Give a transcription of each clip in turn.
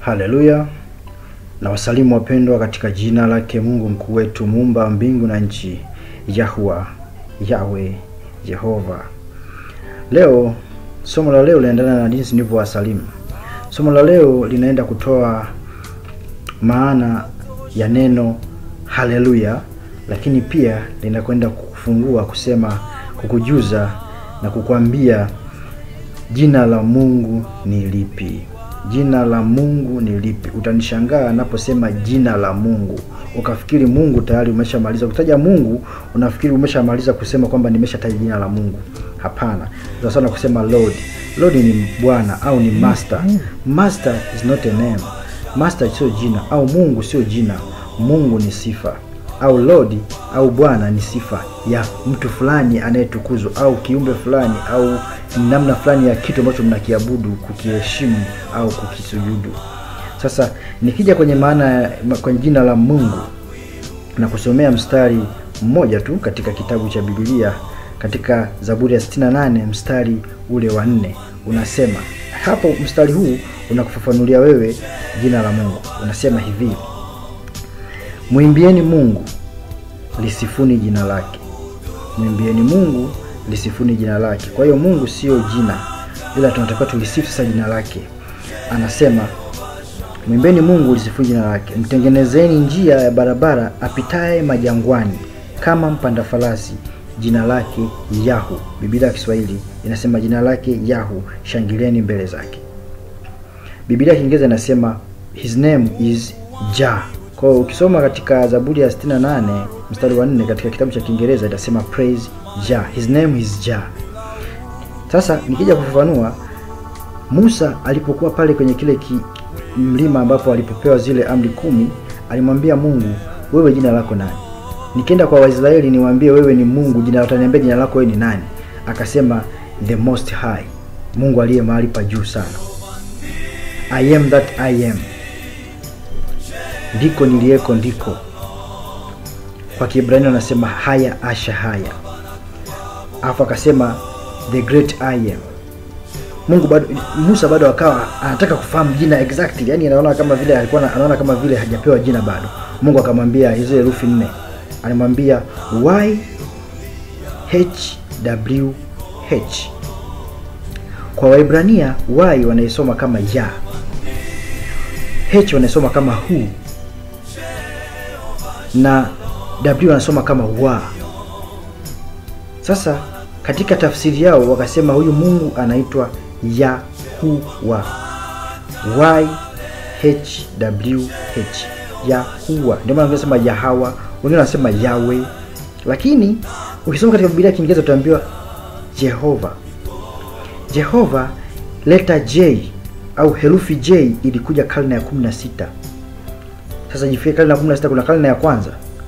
Haleluya na wasalimu wapendwa katika jina lake Mungu mkuu wetu muumba mbingu na nchi, Yahwa, Yawe, Jehova. Leo somo la leo linaendana na jinsi nilivyowasalimu. Somo la leo linaenda kutoa maana ya neno haleluya, lakini pia linakwenda kukufungua kusema, kukujuza na kukwambia jina la Mungu ni lipi. Jina la Mungu ni lipi? Utanishangaa naposema jina la Mungu ukafikiri Mungu tayari umeshamaliza kutaja Mungu, unafikiri umeshamaliza kusema kwamba nimeshataja jina la Mungu. Hapana, sasa sana kusema Lord. Lord ni bwana au ni master. Master is not a name. Master sio jina au Mungu sio jina. Mungu ni sifa au Lord au Bwana ni sifa ya mtu fulani anayetukuzwa au kiumbe fulani au namna fulani ya kitu ambacho mnakiabudu, kukiheshimu au kukisujudu. Sasa nikija kwenye maana kwenye jina la Mungu na kusomea mstari mmoja tu katika kitabu cha Biblia katika Zaburi ya 68 mstari ule wa nne unasema hapo, mstari huu unakufafanulia wewe jina la Mungu. Unasema hivi: Mwimbieni Mungu, lisifuni jina lake. Mwimbieni Mungu, lisifuni jina lake. Kwa hiyo Mungu sio jina, ila tunatakiwa tulisifu sasa jina lake. Anasema mwimbeni Mungu, lisifuni jina lake, mtengenezeni njia ya barabara apitaye majangwani, kama mpanda farasi, jina lake Yahu. Biblia ya Kiswahili inasema jina lake Yahu, shangilieni mbele zake. Biblia ya Kiingereza inasema his name is Jah. Kwa hiyo ukisoma katika Zaburi ya 68 mstari wa 4 katika kitabu cha Kiingereza itasema praise Jah, his name is Jah. Sasa nikija kufafanua, Musa alipokuwa pale kwenye kile ki, mlima ambapo alipopewa zile amri kumi, alimwambia Mungu, wewe jina lako nani? Nikienda kwa Waisraeli niwaambie wewe ni Mungu, jina wataniambia jina lako wewe ni nani? Akasema the most high, Mungu aliye mahali pa juu sana. I am that I am ndiko niliyeko ndiko. Kwa Kiebrania wanasema haya asha haya, alafu akasema the great I am. Mungu bado, Musa bado akawa anataka kufahamu jina exactly, yani anaona kama vile alikuwa anaona kama vile hajapewa jina bado. Mungu akamwambia hizo herufi nne, alimwambia y h w h. Kwa Waibrania y wanaisoma kama ya, h wanaisoma kama hu na W wanasoma kama wa. Sasa katika tafsiri yao wakasema huyu Mungu anaitwa Yahuwa, Y H W H, Yahuwa. Ndio maana wanasema Yahawa, wengine wanasema Yawe, lakini ukisoma katika Biblia ya Kiingereza utaambiwa Jehova. Jehova, leta J au herufi J ilikuja karne ya 16. Sasa jifie karne ya 16, kuna karne ya kwanza.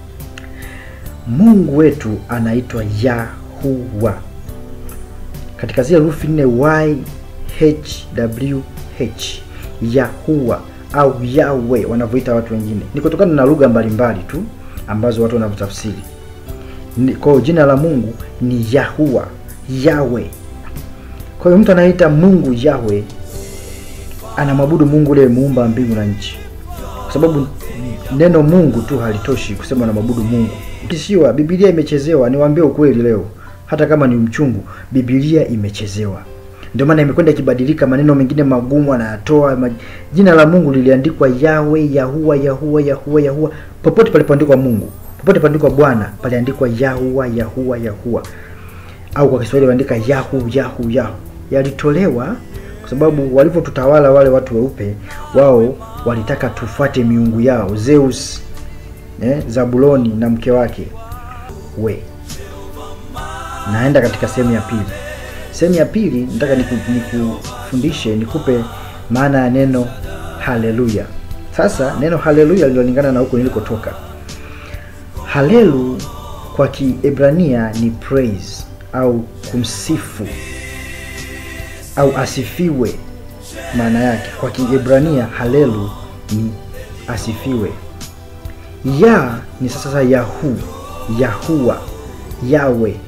Mungu wetu anaitwa Yahuwa katika zile herufi nne Y H W H, Yahuwa au Yawe wanavyoita watu wengine, ni kutokana na lugha mbalimbali tu ambazo watu wanavyotafsiri. Kwa hiyo jina la Mungu ni Yahuwa, Yawe. Kwa hiyo mtu anaita Mungu Yawe anamwabudu Mungu ule muumba mbingu na nchi, kwa sababu neno Mungu tu halitoshi kusema na mabudu Mungu. Ukishiwa Biblia imechezewa, niwaambie ukweli leo, hata kama ni mchungu, Biblia imechezewa. Ndio maana imekwenda ikibadilika, maneno mengine magumu anayatoa. Jina la Mungu liliandikwa Yawe, Yahuwa, Yahuwa, Yahuwa, Yahuwa. Popote palipoandikwa Mungu, popote paliandikwa Bwana, paliandikwa Yahuwa, Yahuwa, Yahuwa, au kwa Kiswahili waandika Yahu, Yahu, Yahu. Yalitolewa kwa sababu walivyotutawala wale watu weupe, wao walitaka tufuate miungu yao Zeus, eh, Zabuloni na mke wake. We, naenda katika sehemu ya pili. Sehemu ya pili nataka nikufundishe, niku nikupe maana ya neno haleluya. Sasa neno haleluya lilolingana na huko nilikotoka. Halelu kwa Kiebrania ni praise au kumsifu au asifiwe maana yake kwa Kiebrania halelu ni asifiwe. Ya ni sasa Yahu, Yahuwa, Yawe.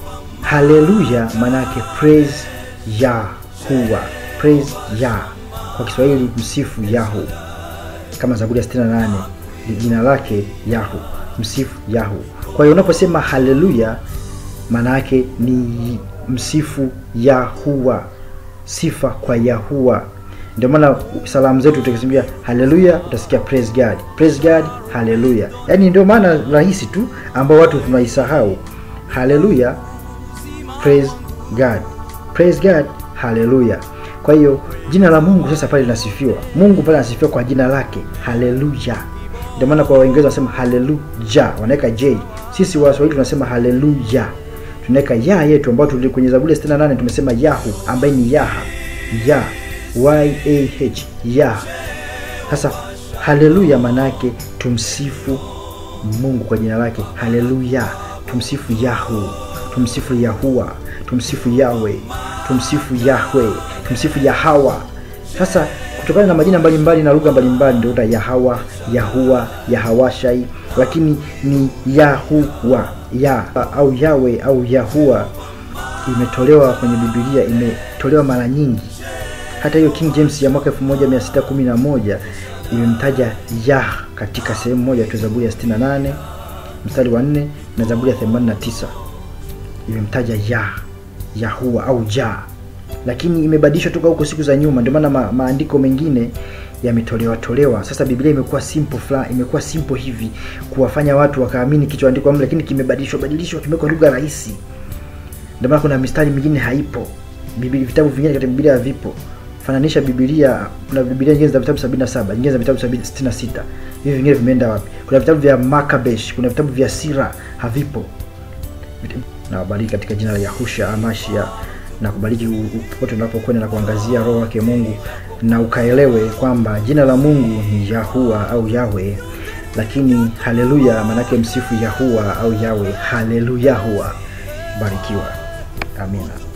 Haleluya maana yake praise Yahuwa, praise ya kwa Kiswahili msifu Yahu, kama Zaburi ya 68 ni jina lake Yahu, msifu Yahu. Kwa hiyo unaposema haleluya, maana yake ni msifu Yahua, sifa kwa Yahua. Ndio maana salamu zetu tukisimbia haleluya, utasikia praise God, praise God, haleluya. Yaani ndio maana rahisi tu ambao watu tunaisahau haleluya, praise God, praise God, haleluya. Kwa hiyo jina la Mungu sasa pale linasifiwa, Mungu pale anasifiwa kwa jina lake haleluya. Ndio maana kwa Waingereza wanasema haleluya, wanaweka j. Sisi Waswahili tunasema haleluya, tunaweka ya yetu ambayo tuli kwenye Zaburi ya 68 tumesema Yahu, ambaye ni Yaha, ya y a h ya. Sasa haleluya maana yake tumsifu Mungu kwa jina lake haleluya, tumsifu Yahu, tumsifu Yahua, tumsifu Yawe, tumsifu Yahwe, tumsifu Yahawa. Sasa kutokana na majina mbalimbali na lugha mbalimbali ndio uta Yahawa, Yahua, Yahawashai, lakini ni Yahuwa ya au Yawe au Yahua imetolewa kwenye Biblia, imetolewa mara nyingi. Hata hiyo King James ya mwaka 1611 imemtaja Yah katika sehemu moja tu, Zaburi ya 68 mstari wa 4 na Zaburi ya 89 imemtaja Yah, Yahua au Ja, lakini imebadilishwa toka huko siku za nyuma. Ndio maana ma, maandiko mengine yametolewa tolewa. Sasa Biblia imekuwa simple fla, imekuwa simple hivi kuwafanya watu wakaamini kichoandikwa mle, lakini kimebadilishwa badilishwa, kimewekwa lugha rahisi. Ndio maana kuna mistari mingine haipo. Biblia, vitabu vingine katika Biblia havipo. Fananisha Biblia, kuna Biblia nyingine za vitabu 77, nyingine za vitabu 66. Hivi vingine vimeenda wapi? Kuna vitabu vya Makabesh, kuna vitabu vya Sira havipo. Na wabariki katika jina la Yahusha Amashia na kubariki popote unapokwenda na kuangazia roho yake Mungu, na ukaelewe kwamba jina la Mungu ni Yahua au Yawe, lakini haleluya maanake msifu Yahua au Yawe. Haleluya huwa barikiwa. Amina.